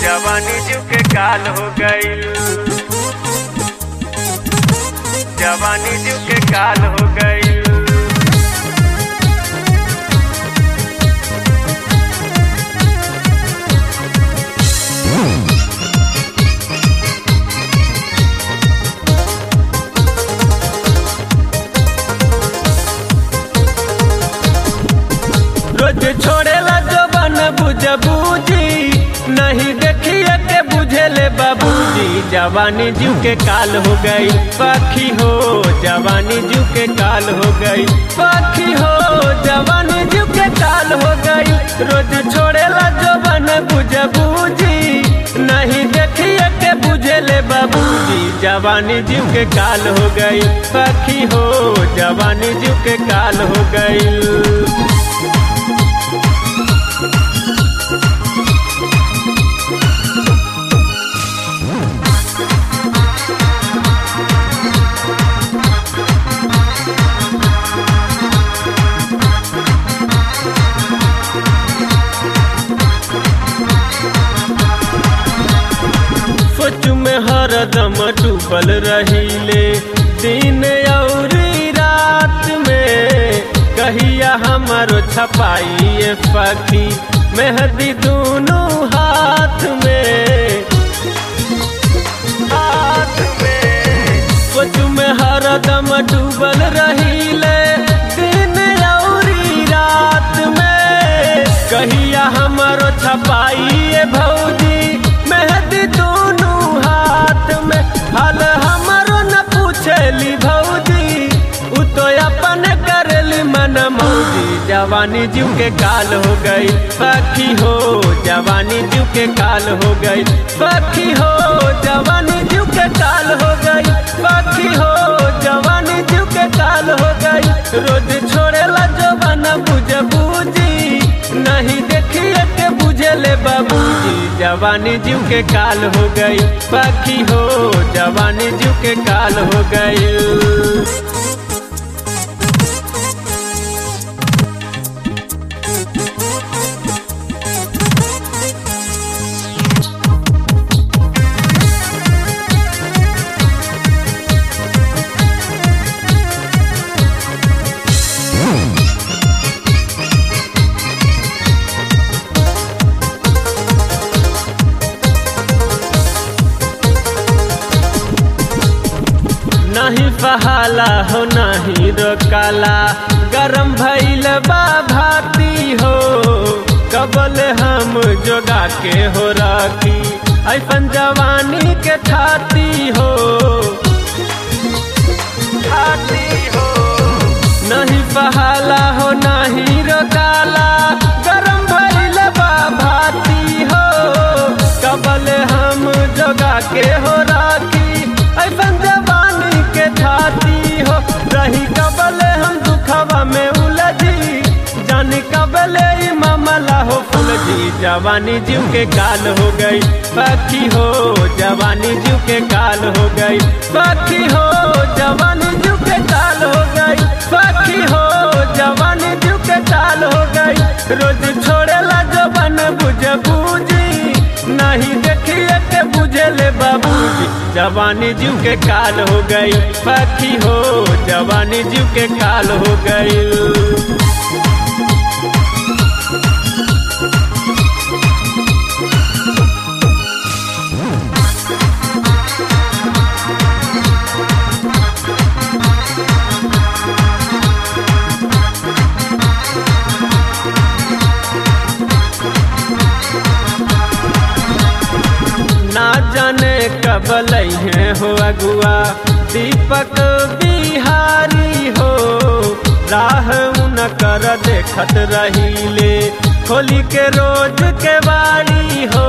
जवानी जीव के काल हो गईल जवानी जीव के काल हो गईल रोज छोड़ेला जो बन बुझ बूझी नहीं देखिए के बुझेले बाबूजी जवानी जीव के काल हो गई पखी हो जवानी जीव के काल हो गई पखी हो जवानी जीव के काल हो गई रोज छोड़ेला जो बन बुझ बूझी नहीं देखिए के बुझेले बाबूजी जवानी जीव के काल हो गई पखी हो जवानी जीव के काल हो गई सोच में हरदम डूबल रहीले दिन और रात में कहिया हमारो छपाई पखी मेहंदी दोनों हाथ में हाथ में सोच में हरदम डूबल रहीले दिन और रात में कहिया हमारो छपाई भौजी मेहंदी दोनों हाथ में हाल हमारो न पूछली भौजी उ तो अपन करली मन मौजी जवानी जीव के काल हो गई पखी हो जवानी जीव के काल हो गई पखी हो जवानी जीव के काल हो गई पखी हो जवानी जीव के काल हो गई रोज छोड़ेला जवान बुझ बूझी नहीं देखिए के बुझेले बाबूजी जवानी जीव के काल हो गई पखी हो जवानी जीव के काल हो गई नहीं बहाला हो नहीं रोकाला गरम भैल बा भाती हो कबल हम जोगा के हो राखी ऐसन जवानी के छाती हो छाती हो नहीं बहाला हो नहीं रोकाला गरम भैल बा भाती हो कबल हम जोगा के हो राखी ऐसन जवानी के छाती हो रही कबले हम दुखवा में उलझी जानी कबले ई मामला हो फुलझी जवानी जीव के काल हो गई पखी हो जवानी जीव के काल हो गई पखी हो जवानी जीव के काल हो गई पखी हो जवानी जीव के काल हो गई रोज छोड़ेला जवान बुझ बूझी नहीं देखिए के बुझेले बाबूजी जवानी जीव के काल हो गई पखी हो जवानी जीव के काल हो गई ना जाने कब है हो अगुआ दीपक बिहारी हो राह उन कर देखत रहीले खोली के रोज के बाड़ी हो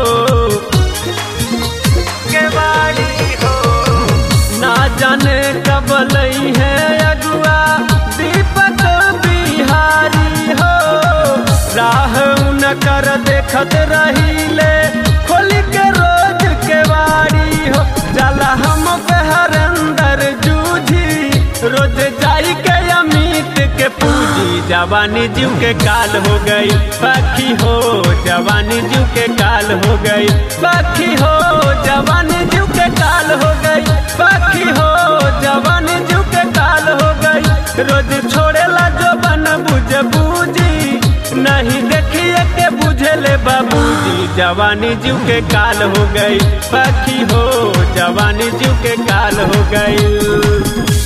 के बाड़ी हो ना जाने कब है अगुआ दीपक बिहारी हो राह उन कर देखत रहीले खोली के रोज के बाड़ी हो जला हम पे हर अंदर जूझी रोज जाई के अमित के पूजी जवानी जीव के काल हो गई पखी हो जवानी जीव के काल काल हो गई बाकी हो जवानी जीव के काल हो गई बाकी हो जवानी जीव के काल हो गई रोज छोड़ेला जो बन बुझ बूझी नहीं देखिए के बुझले बाबूजी जवानी जीव के काल हो गई बाकी हो जवानी जीव के काल हो गई